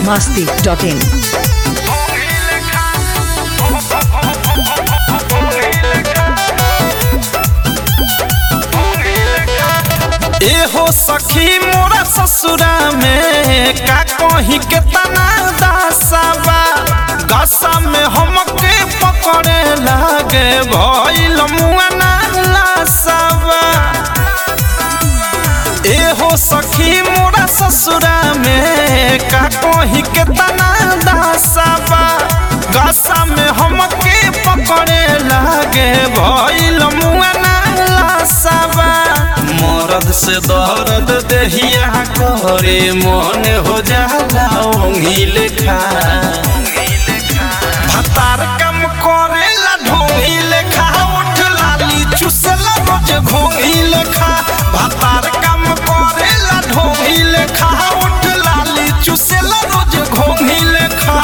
masti.in. एहो सखी मोरा ससुरा में का कहीं के तना दासाबा गसा में हमके पकड़े लागे भइल मुआना लासाबा एहो सखी मोरा ससुरा में का कहीं के तना दासाबा गसा में हमके पकड़े लागे भइल मुआना लासाबा मरद से दर्द देहिया करे मन हो जाला ओंगी लेखा भतार कम करेला ढोंगी लेखा उठ लाली चुसला रोज घोंगी लेखा भतार कम करेला ढोंगी लेखा उठ लाली चुसला रोज घोंगी लेखा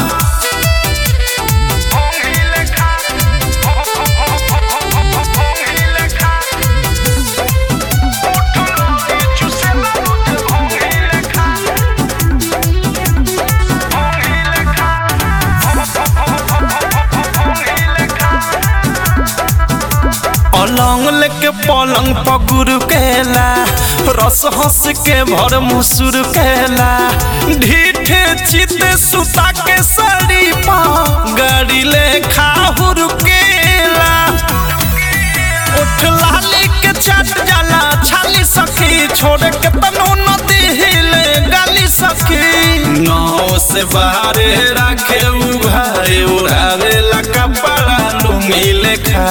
अलंग लेके पलंग पगुर केला रस हंस के भर मुसुर केला ढीठे चिते सुता के साड़ी पा गाड़ी ले खाहुर केला उठ लाली के चट जाला छाली सखी छोड़ के तनो नदी हिले गाली सखी नाव से बाहर रखे उघारे उड़ावे ला कपड़ा लुंगी लेखा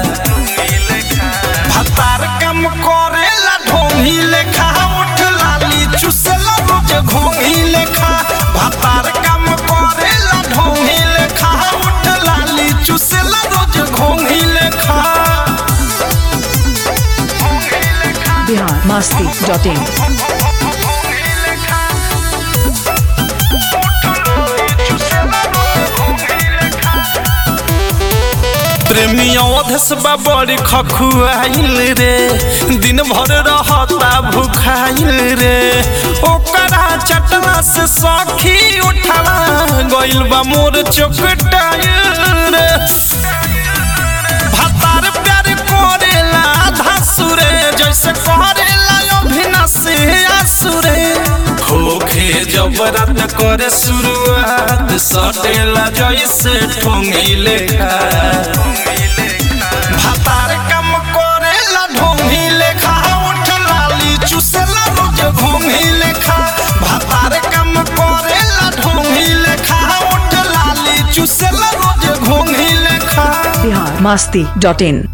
भतार कम करेला ढोंगी लेखा उठ लाली चुसला रोज घोंगी लेखा भतार कम करेला ढोंगी लेखा उठ लाली चुसला रोज घोंगी लेखा Bihar masti.in. प्रेमी अवधस बड़ी खखुआइल रे दिन भर रहता भूखाइल रे ओकरा चटना से सखी उठला गइल बा मोर चोकटाइल रे भतार प्यार करेला धसुरे जैसे करेला अभिनसे आसुरे होखे जब रात करे शुरुआत सटेला जैसे ठोंगी लेखा भतार कम करेला ढोंगी लेखा उठ लाली चुसेला रोज घोंगी लेखा भतार कम करेला ढोंगी लेखा उठ लाली चुसेला रोज घोंगी लेखा Bihar masti.in.